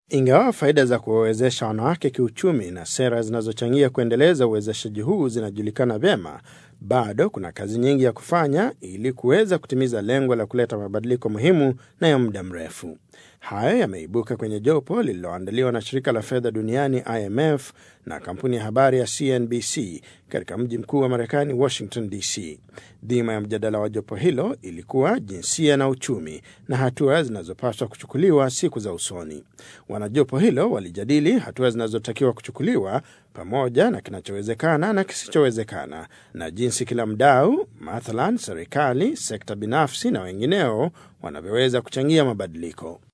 Ingawa faida za kuwawezesha wanawake kiuchumi na sera zinazochangia kuendeleza uwezeshaji huu zinajulikana vyema, bado kuna kazi nyingi ya kufanya ili kuweza kutimiza lengo la kuleta mabadiliko muhimu na ya muda mrefu. Hayo yameibuka kwenye jopo lililoandaliwa na shirika la fedha duniani IMF na kampuni ya habari ya CNBC katika mji mkuu wa Marekani, Washington DC. Dhima ya mjadala wa jopo hilo ilikuwa jinsia na uchumi na hatua zinazopaswa kuchukuliwa siku za usoni. Wanajopo hilo walijadili hatua zinazotakiwa kuchukuliwa pamoja na kinachowezekana na kisichowezekana na jinsi kila mdau, mathalan serikali, sekta binafsi na wengineo, wanavyoweza kuchangia mabadiliko.